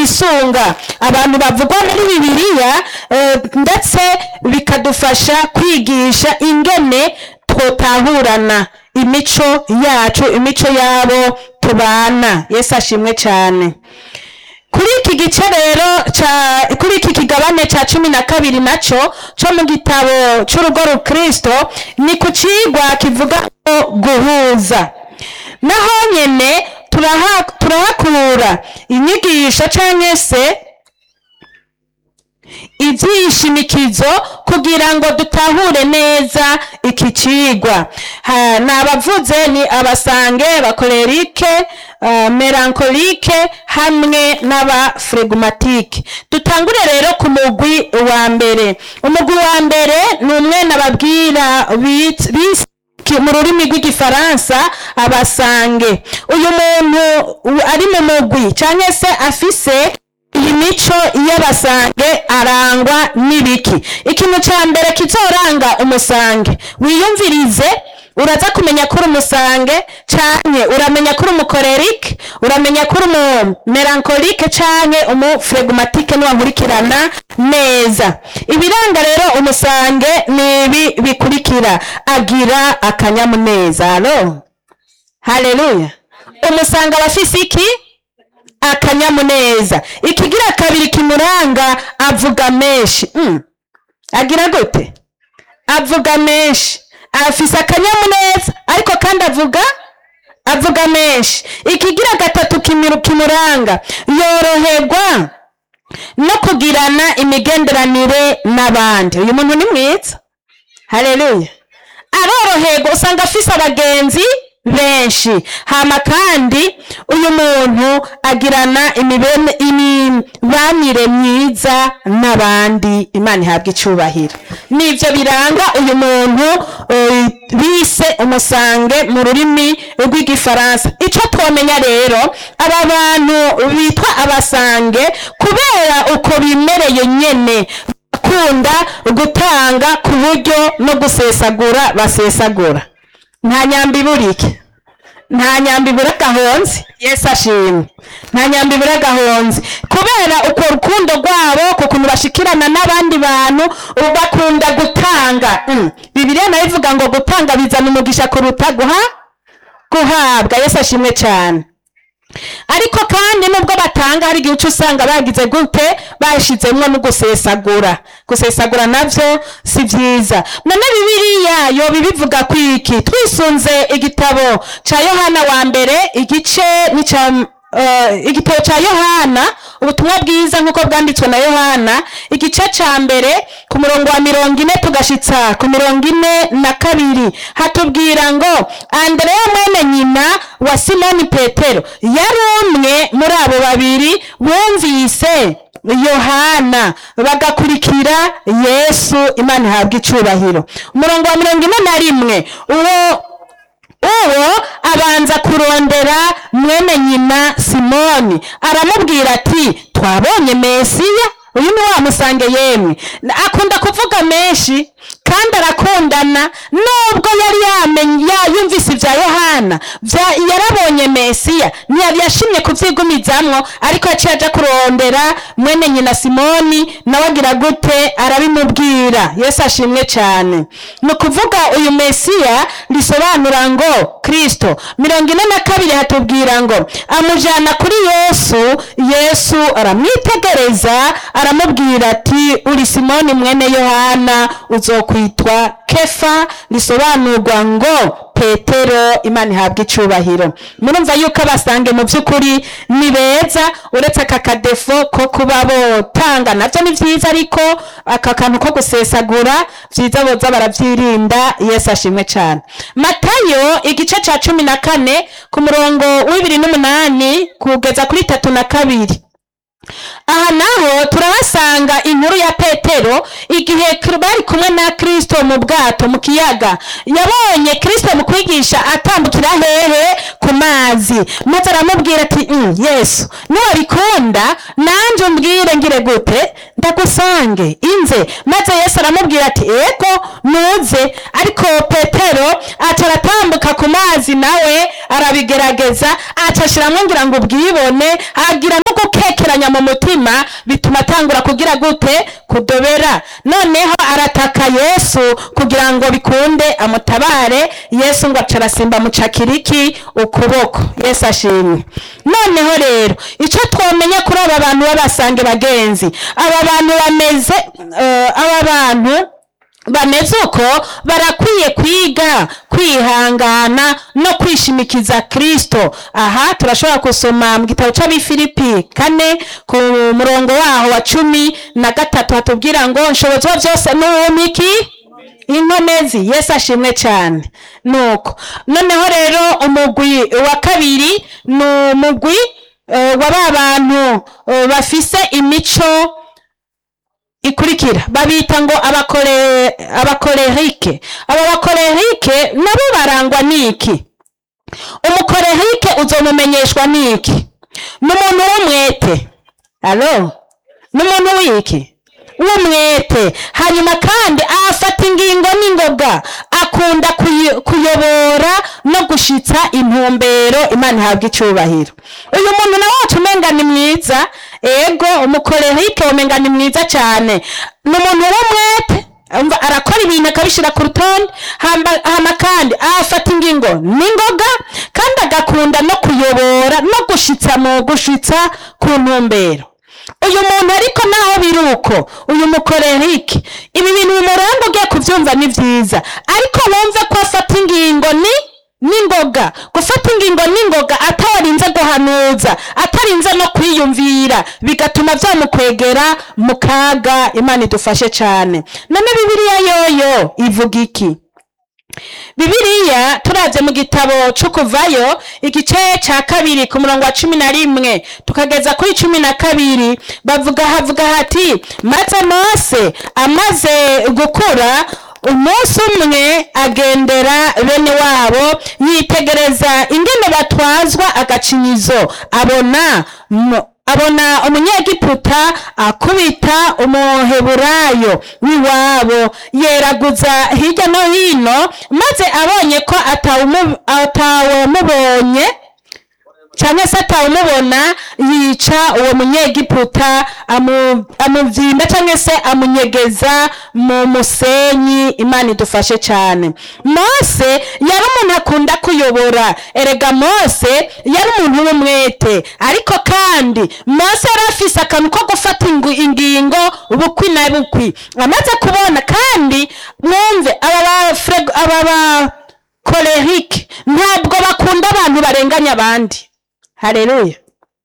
twisunga abantu bavugwa muri bibiliya eh, ndetse bikadufasha kwigisha ingene twotahurana imico yacu imico yabo tubana yesu ashimwe cyane kuri iki gice rero ca kuri iki kigabane ca cumi na kabiri naco co mu gitabo c'urugo rukristo ni ku cigwa kivuga ngo guhuza naho nyene turaha- turahakura inyigisho canke se ivyishimikizo kugira ngo dutahure neza iki cigwa Ha, ni abavuze ni abasange bakorerike uh, melankolike hamwe n'abafregumatike dutangure rero ku mugwi wa mbere umugwi wa mbere ni umwe nababwira bit- bis- ki- mu rurimi rw'igifaransa abasange uyu muntu u- ari mu mugwi canke se afise iyi mico y'abasange arangwa n'ibiki ikintu ca mbere kizoranga umusange wiyumvirize uraza kumenya ko uri umusange canke uramenya ko uri umukorerike uramenya ko uri umu melankolike canke umufregumatike niwankurikirana neza ibiranga rero umusange ni ibi bikurikira agira akanyamuneza alo haleluya umusange aba afise iki akanyamuneza ikigira kabiri kimuranga avuga menshi mm. agira gute avuga menshi afise akanyamuneza ariko kandi avuga avuga menshi ikigira gatatu kimiru- kimuranga yoroherwa no kugirana imigenderanire n'abandi uyu muntu ni mwiza haleluya aroroherwa usanga afise abagenzi benshi hama kandi uyu muntu agirana imibene- imibanire myiza n'abandi imana ihabwa icubahiro nivyo biranga uyu muntu eh, bise umusange mu rurimi rw'igifaransa ico twomenya rero aba bantu bitwa abasange kubera uko bimereye nyene bakunda gutanga ku buryo no gusesagura basesagura nta nyambi iburike nta nyambi ibura gahonzi yesu ashimwe nta nyambi ibura gahonzi kubera uko rukundo rwabo ku kuntu bashikirana n'abandi bantu ubu bakunda gutanga Mm. bibiliya nayo ivuga ngo gutanga bizana umugisha kuruta guha guhabwa yesu ashimwe cyane ariko kandi nubwo batanga hari igihe uca usanga bagize gute bashizemwo no gusesagura gusesagura navyo si vyiza none bibiliya yoba ibivuga kwiki twisunze igitabo ca yohana wa mbere igice ni ca uh, igitabo ca yohana ubutumwa bwiza nk'uko bwanditswe na yohana igice ca mbere ku murongo wa mirongo ine tugashitsa ku mirongo ine na kabiri hatubwira ngo andereya mwene nyina wa simoni petero yari umwe muri abo babiri bumvise yohana bagakurikira yesu imana ihabwa icubahiro umurongo wa mirongo ine na rimwe uwo uwo abanza kurondera mwene nyina simoni aramubwira ati twabonye mesiya uyu ni wa musange yemwe akunda kuvuga menshi kandi arakundana nubwo yari yamenye yumvise ibya yohana bya- yarabonye mesiya ntiyari yashimye kubyigumizamwo ariko yaciye aja kurondera mwene nyina simoni nawe agira gute arabimubwira yesu ashimwe cyane ni ukuvuga uyu mesiya risobanura ngo kristo mirongo ine na kabiri hatubwira ngo amujyana kuri yesu yesu aramwitegereza aramubwira ati uri simoni mwene yohana uzokwitwa kefa risobanurwa ngo petero imana ihabwa icubahiro murumva yuko abasange mu by'ukuri ni beza uretse aka kadefo ko kuba botanga nabyo ni byiza ariko aka kantu ko gusesagura byiza boza barabyirinda yesu ashimwe cyane matayo igice cya cumi na kane ku murongo w'ibiri n'umunani kugeza kuri tatu na kabiri aha naho turahasanga inkuru ya petero igihe kr- bari kumwe na kristo mu bwato mu kiyaga yabonye kristo mu kwigisha atambukira hehe ku mazi maze aramubwira ati "Mm, yesu niwabikunda nanje umbwire ngire gute ndagusange inze maze yesu aramubwira ati ego nuze ariko petero aca aratambuka ku mazi nawe arabigerageza aca ashiramwo ngira ngo ubwibone agira no gukekera kumugeranya mu mutima bituma atangura kugira gute kudobera noneho arataka yesu kugira ngo bikunde amutabare yesu ngo aca arasimba mucakiriki ukuboko yesu ashimwe noneho rero icyo twamenya kuri aba bantu b'abasange bagenzi aba bantu bameze eh, aba bantu bameze uko barakwiye kwiga kwihangana no kwishimikiza kristo aha turashobora gusoma mu gitabo cy'abifilipi kane ku murongo waho wa cumi na gatatu hatubwira ngo nshobozwa byose n'uwumiki inkomezi yesu ashimwe cyane nuko noneho rero umugwi wa kabiri ni umugwi eh, wa ba bantu eh, bafise imico ikurikira babita ngo abakore abakorerike aba bakorerike nabo barangwa n'iki umukorerike uzomumenyeshwa n'iki ni umuntu w'umwete alo ni umuntu w'iki w'umwete hanyuma kandi afata ingingo n'ingoga akunda kuyi- kuyobora no gushitsa intumbero imana ihabwa icyubahiro uyu muntu nawe wacu umenga ni mwiza ego umukorerike umenga ni mwiza cyane ni umuntu w'umwete umva arakora ibintu akabishyira ku rutonde hamba- hama kandi afata ingingo n'ingoga kandi agakunda no kuyobora no gushitsa mu gushitsa ku ntumbero uyu muntu ariko naho biri uko uyu mukorerike ibi bintu bimuranga ugiye kubyumva ni byiza ariko wumve ko afata ingingo ni n'ingoga gufata ingingo n'ingoga atarinze guhanuza atarinze no kwiyumvira bigatuma byamukwegera mu kaga imana idufashe cyane none bibiliya yoyo ivuga iki bibiliya turabye mu gitabo cyo kuvayo igice cya kabiri ku murongo wa cumi na rimwe tukageza kuri cumi na kabiri bavuga havuga hati maze mose amaze gukura umunsi umwe agendera bene wabo yitegereza ingene batwazwa agacinyizo abona mu- abona umunyegiputa akubita umuheburayo w'iwabo yeraguza hirya no hino maze abonye ko atawumu- atawumubonye cyangwa se atawumubona yica uwo munyegiputa amu- amubyimba cyangwa se amunyegeza mu musenyi imana idufashe cyane mose yari umuntu akunda kuyobora erega mose yari umuntu w'umwete ariko kandi mose yari afise akantu ko gufata ingu- ingingo bukwi na bukwi amaze kubona kandi mwumve aba ba Freg- aba ba kolerike ntabwo bakunda abantu barenganya abandi hareruya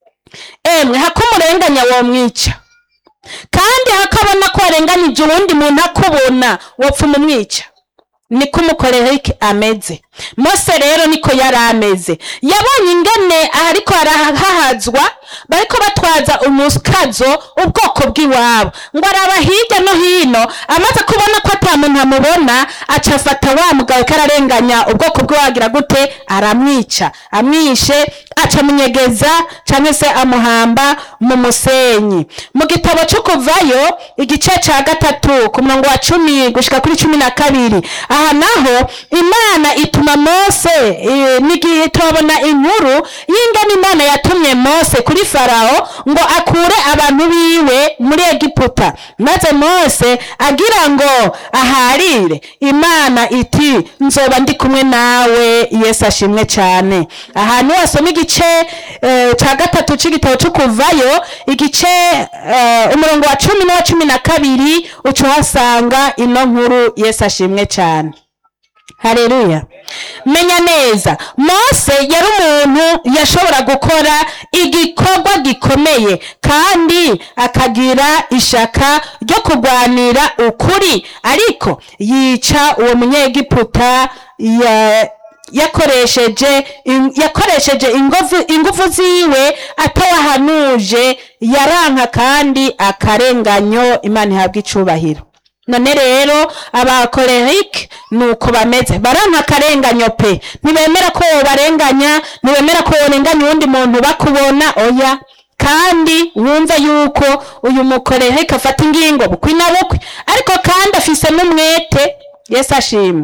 emwe hakumurenganya womwica kandi hakabona ko warenganije uwundi muntu akubona wopfa umumwica niko umukorerike ameze mose rero niko yari ameze yabonye ingene ariko arahahazwa bariko batwaza umukazo ubwoko bw'iwabo ngo araba hirya no hino amaze kubona ko ata muntu amubona aca afata wa mugabo ko ararenganya ubwoko bw'iwagira gute aramwica amwishe aca amunyegeza cyangwa se amuhamba mu musenyi mu gitabo cyo kuvayo igice cya gatatu ku murongo wa cumi gushika kuri cumi na kabiri aha naho imana ituma mose eh, n'igihe turabona inkuru y'ingene imana yatumye mose kuri farawo ngo akure abantu biwe muri egiputa maze mose agira ngo aharire imana iti nzoba ndi kumwe nawe yesu ashimwe cyane ahantu wasoma igice eh, cya gatatu cy'igitabo cyo kuvayo igice eh, umurongo wa cumi n'uwa cumi na kabiri uca uhasanga ino nkuru yesu ashimwe cyane hareruya menya neza mose yari umuntu yashobora gukora igikorwa gikomeye kandi akagira ishaka ryo kurwanira ukuri ariko yica uwo munyegiputa ya yakoresheje in- yakoresheje ingufu ingufu ziwe atawahanuje yaranka kandi akarenganyo imana ihabwa icubahiro none rero abakorerike ni uko bameze baranka akarenganyo pe ntibemera ko wobarenganya ntibemera ko worenganya uwundi muntu bakubona oya kandi wumve yuko uyu mukorerike afata ingingo bukwi na bukwi ariko kandi afise n'umwete yesu ashimwe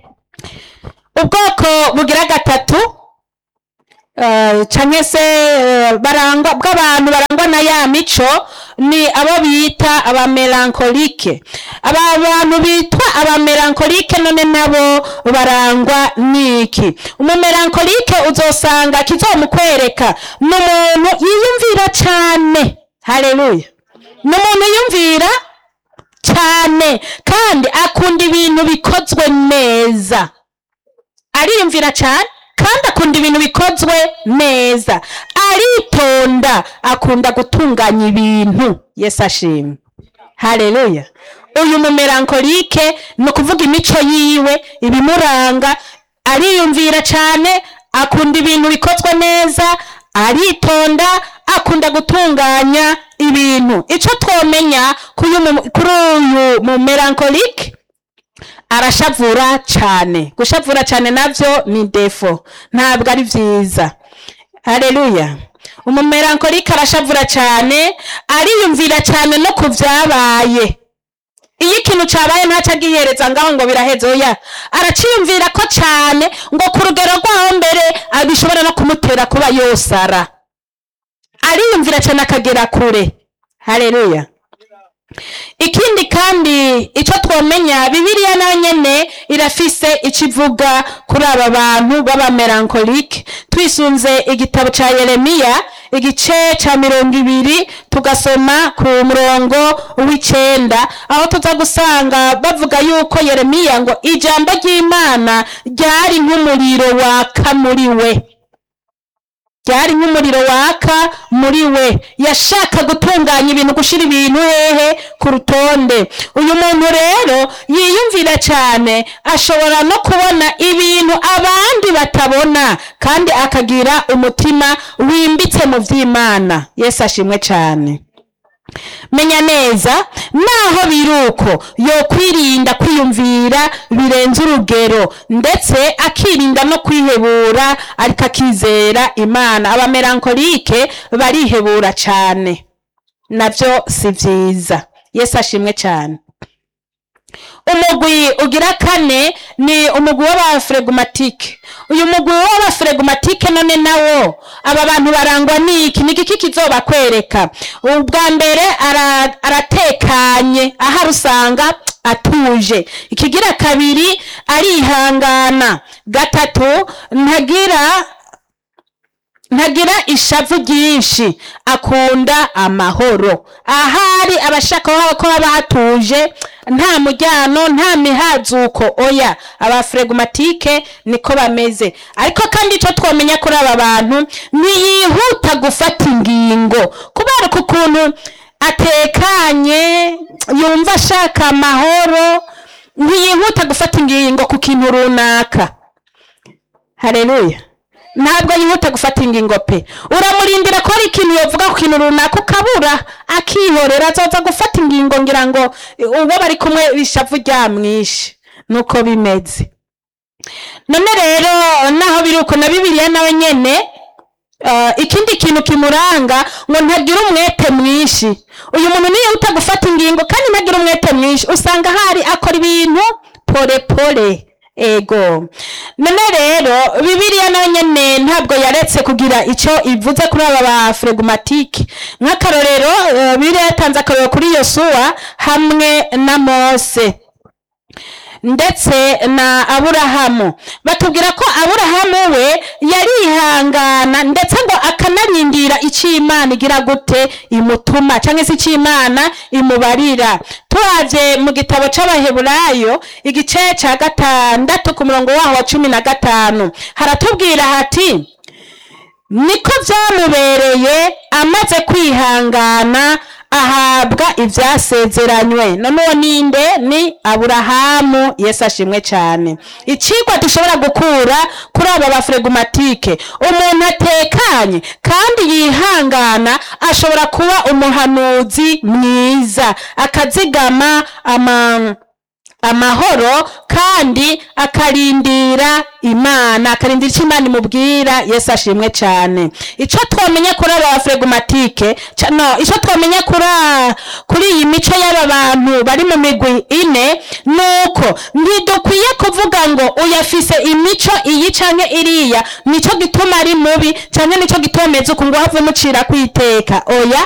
ubwoko bugira gatatu eh, canke se eh, barangwa bw'abantu barangwa na ya mico ni abo bita abamelankolike aba bantu bitwa abamelankolike none nabo barangwa n'iki umumelankolike uzosanga kizomukwereka ni umuntu yiyumvira cane haleluya ni umuntu yiyumvira cyane kandi akunda ibintu bikozwe neza ariyumvira cyane kandi akunda ibintu bikozwe neza aritonda akunda gutunganya ibintu yesu ashimwe haleluya uyu mumelankolike ni ukuvuga imico yiwe ibimuranga ariyumvira cyane akunda ibintu bikozwe neza aritonda akunda gutunganya ibintu icyo twomenya kuri uyu- kuri uyu mumelankolike arashavura cyane gushavura cyane nabyo ni defo ntabwo ari byiza haleluya umumelankolike arashavura cyane ariyumvira cyane no ku byabaye iyo ikintu cyabaye ntacyo agihereza ngaho ngo biraheze oya araciyumvira ko cyane ngo ku rugero rwaho mbere ah, bishobora no kumutera kuba yosara ariyumvira cyane akagera kure haleluya ikindi kandi icyo twomenya bibiliya nayo nyene irafise icyo ivuga kuri aba bantu b'abamelankolike twisunze igitabo cya yeremiya igice cya mirongo ibiri tugasoma ku murongo w'icenda aho tuza gusanga bavuga yuko yeremiya ngo ijambo ry'imana ryari nk'umuriro waka muri we ryari nk'umuriro waka muri we yashaka gutunganya ibintu gushyira ibintu hehe ku rutonde uyu muntu rero yiyumvira cyane ashobora no kubona ibintu abandi batabona kandi akagira umutima wimbitse mu by'imana yesu ashimwe cyane menya neza naho biruko yokwirinda kwiyumvira birenze urugero ndetse akirinda no kwihebura ariko akizera imana abamelankolike barihebura cyane nabyo si byiza yesu ashimwe cyane umugwi ugira kane ni umugwi w'abaferegumatike uyu mugwi w'abaferegumatike none nawo aba bantu barangwa n'iki ni iki kizobakwereka ubwa mbere ara- aratekanye aho usanga atuje ikigira kabiri arihangana gatatu ntagira ntagira ishavu ryinshi akunda amahoro ahari abashaka ko haba hatuje nta mujyano nta mihazuko oya abaferegumatike niko bameze ariko kandi icyo twamenya kuri aba bantu ntiyihuta gufata ingingo kubera ko ukuntu atekanye yumva ashaka amahoro ntiyihuta gufata ingingo ku kintu runaka hareruya ntabwo yihuta gufata ingingo pe uramurindira ko hari ikintu yavuga ku kintu runaka ukabura akihorera azaza gufata ingingo ngira ngo uwo bari kumwe ishavu ryamwishe nuko bimeze none rero naho biri uko na bibiliya nawe nyene eh, ikindi kintu kimuranga ngo ntagira umwete mwinshi uyu muntu niyihuta gufata ingingo kandi ntagira umwete mwinshi usanga hari akora ibintu pole pole ego none rero bibiliya nayo nyene ntabwo yaretse kugira icyo ivuze kuri aba ba fregumatike nk'akarorero eh, bibiliya yatanze akarorero kuri yosuwa hamwe na mose ndetse na aburahamu batubwira ko aburahamu we yarihangana ndetse ngo akanarindira icyo imana igira gute imutuma cyangwa se icyo imana imubarira turavye mu gitabo c'abaheburayo igice ca gatandatu ku murongo waho wa cumi na gatanu haratubwira hati niko byamubereye amaze kwihangana ahabwa ibyasezeranywe none uwo ninde ni aburahamu yesu ashimwe cyane icigwa dushobora gukura kuri aba baferegumatike umuntu atekanye kandi yihangana ashobora kuba umuhanuzi mwiza akazigama ama amahoro kandi akarindira imana akarindira icyo imana imubwira yesu ashimwe cyane icyo twamenya kuri aba baferegumatike ca- no icyo twamenya kuri a- kuri iyi mico y'aba bantu bari mu migwi ine ni uko ntidukwiye kuvuga ngo uyafise imico iyi canke iriya nicyo gituma ari mubi canke nicyo gituma ameze uku ngo have mucira kwiteka oya